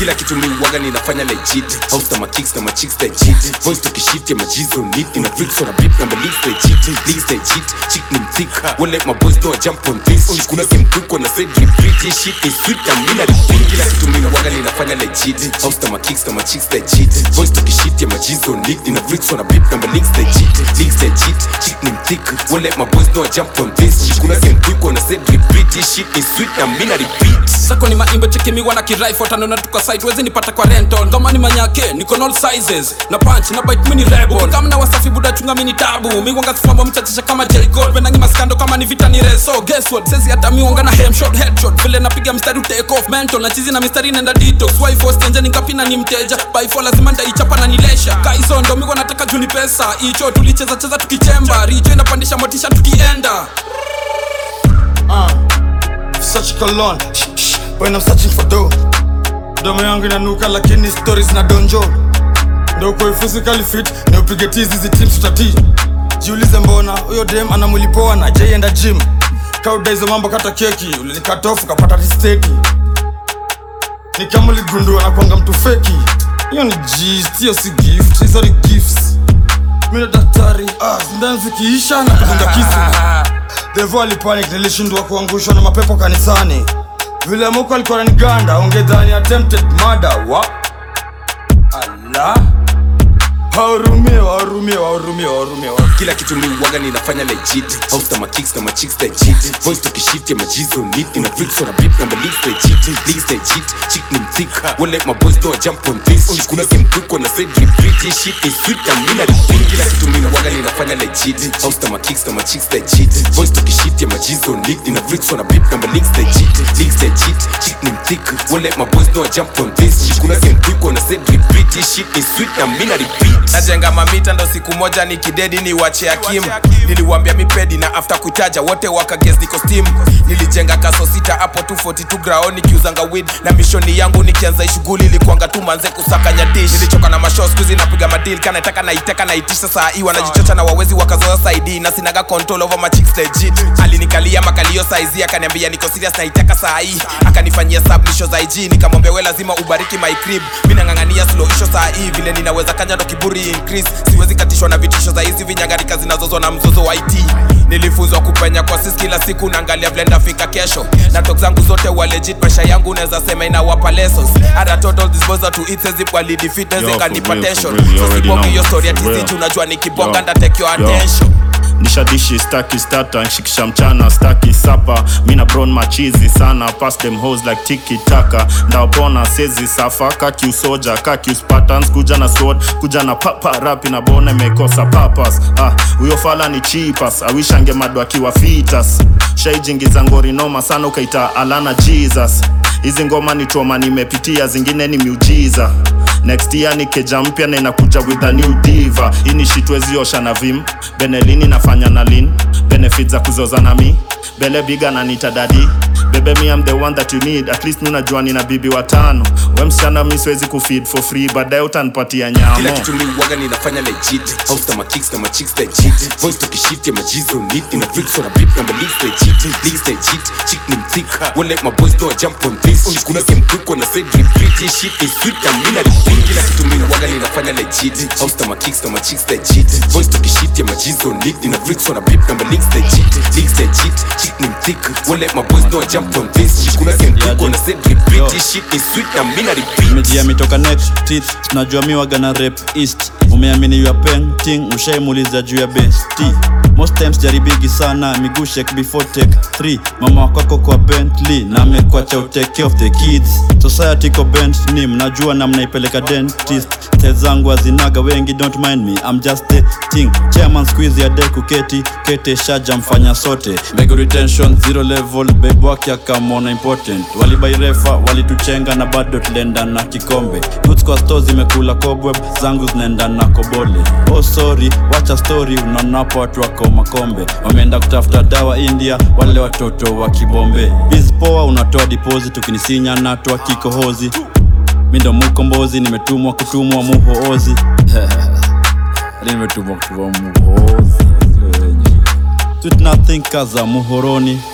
kila kitu mi waga ninafanya legit house na ma kicks na ma chicks legit voice tukishift ya majizo niti na freaks on a beat na my leagues legit leagues legit chick ni mthick won't let my boys know I jump on this kuna game quick when I said repeat this shit is sweet na mimi na repeat kila kitu mi waga ninafanya legit house na ma kicks na ma chicks legit voice tukishift ya majizo niti na freaks on a beat na my leagues legit leagues legit chick ni mthick won't let my boys know I jump on this kuna game quick when I said repeat this shit is sweet na mimi na repeat sako ni maimbo chekimiwa na kirifle tanona tuka site wezi nipata kwa rental ngoma ni manyake niko all sizes na punch na bite mini rebel kama na wasafi buda chunga mini tabu miwanga sifamba mchachisha kama J Cole venangi maskando kama ni vita ni reso guess what sezi hata miwanga na hem shot headshot vile napiga mstari u take off mental na chizi na mistari nenda detox wife was tenja nikapina ni mteja by for lazima ndaichapa na nilesha kaizo ndo miwa nataka juni pesa icho tulicheza cheza tukichemba richo inapandisha motisha tukienda such a cologne Shh, shh, when I'm searching for dough domo yangu inanuka lakini stories na donjo ndo uko physically fit na upige tizi hizi tips utati jiulize mbona huyo dem ana mwili poa na jaienda gym kauda hizo mambo kata keki ulinikatofu kapata tisteki ni kama uligundua na kwanga mtu feki hiyo ni gist hiyo si gift hizo ni gifts mimi ndo daktari ah, sindani zikiisha na kuvunja kisu Devo alipanic nilishindwa kuangushwa na mapepo kanisani vile muko alikuwa naniganda ungedhani attempted murder wa ala wahurumie wahurumie wahurumie wahurumie wahurumie. kila kitu mi waga ninafanya legit house na ma kicks na ma chicks legit voice tukishift ya majizo niti na freaks on a beat na my leagues legit leagues legit chick ni mthick won't let my boys know I jump on this kuna game quick when I said repeat this shit is sweet na mimi na repeat kila kitu mi waga ninafanya legit house na ma kicks na ma chicks legit voice tukishift ya majizo niti na freaks on a beat na my leagues legit leagues legit chick ni mthick won't let my boys know I jump on this kuna game quick when I said repeat this shit is sweet na mimi na repeat najenga mamita ndo siku moja ni kidedi ni wache akim niliwambia mipedi na after kutaja wote wakages niko steam nilijenga kaso sita hapo 242 grao nikiuzanga wid na mishoni yangu nikianza ishughuli ilikuanga tu manze kusakanya dish nilichoka na masho skuzi napiga madil kanataka naiteka naitisha saa hii wanajichocha na wawezi wakazoa saidi na sinaga control over my chicks legit alinikalia makalio saizi akaniambia niko serious naiteka saa hii akanifanyia submission za IG nikamwambia we lazima ubariki my crib mimi nang'ang'ania slow isho saa hii vile ninaweza kanya ndo kiburi increase siwezi katishwa na vitisho za hizi vinyangarika zinazozwa na mzozo wa IT nilifunzwa kupenya kwa sisi kila siku naangalia vile ndafika kesho na tok zangu zote wa legit maisha yangu naweza sema inawapa lessons hata total disposal to it says wali defeat Yo, for kanipa real, for tension real, you so already sibongi know, hiyo story for ati real. sisi unajua nikibonga Yo, nda take your yo. attention nishadishi staki stata nshikisha mchana staki sapa mina bron machizi sana pass them hoes like tiki taka ndawapona sezi safa kakiusoja kakiuspatans kuja na sword kuja na papa rapi na bona imekosa papas ah, huyo fala ni chipas awishange madu akiwa fitas shaijingiza ngori noma sana ukaita alana jesus hizi ngoma ni troma nimepitia zingine ni miujiza next year ni keja mpya na inakuja with a new diva hii ni shitweziosha na vim benelini nafanya na lin benefit za kuzoza na mi bele biga na nitadadi bebe mi am the one that you need at least nunajua nina bibi watano we msichana mi siwezi kufeed for free baadaye utanipatia nyamo kila kitu mi waga ninafanya legit house na ma kicks na ma chicks legit voice tukishift ya majizo niti na freaks on a beat na my leagues legit leagues legit chick ni mthick won't let my boys know I jump on this kuna game quick when I said repeat this shit is sweet na mimi na repeat kila kitu mi waga ninafanya legit house na ma kicks na ma chicks legit voice tukishift ya majizo niti na freaks on a beat na my leagues legit leagues legit chick ni mthick won't let my boys know I jump on this kuna game quick when I said repeat this shit is sweet na mimi na repeat mejia mitoka next teeth tunajua mi waga na rep east umeamini you are painting ushaimuliza juu ya besti most times jaribigi sana miguu shake before take 3 mama wakwako kwa bentley na amekuacha utake care of the kids society ko bent ni mnajua na mnaipeleka dentist tel zangu azinaga wengi don't mind me I'm just the thing chairman squeeze ya de kuketi kete shaja mfanya sote mbegu retention zero level babe wake akamona important walibairefa walituchenga na bado tulienda na kikombe Goods kwa store zimekula cobweb zangu zinaenda na kobole oh sorry wacha story unaonapo watu wako makombe wameenda kutafuta dawa india wale watoto wa kibombe biz poa unatoa deposit ukinisinya natoa kikohozi mi ndo mukombozi nimetumwa kutumwa muhoozi nimetumwa kutumwa muhoozi Sweet nothing kaza muhoroni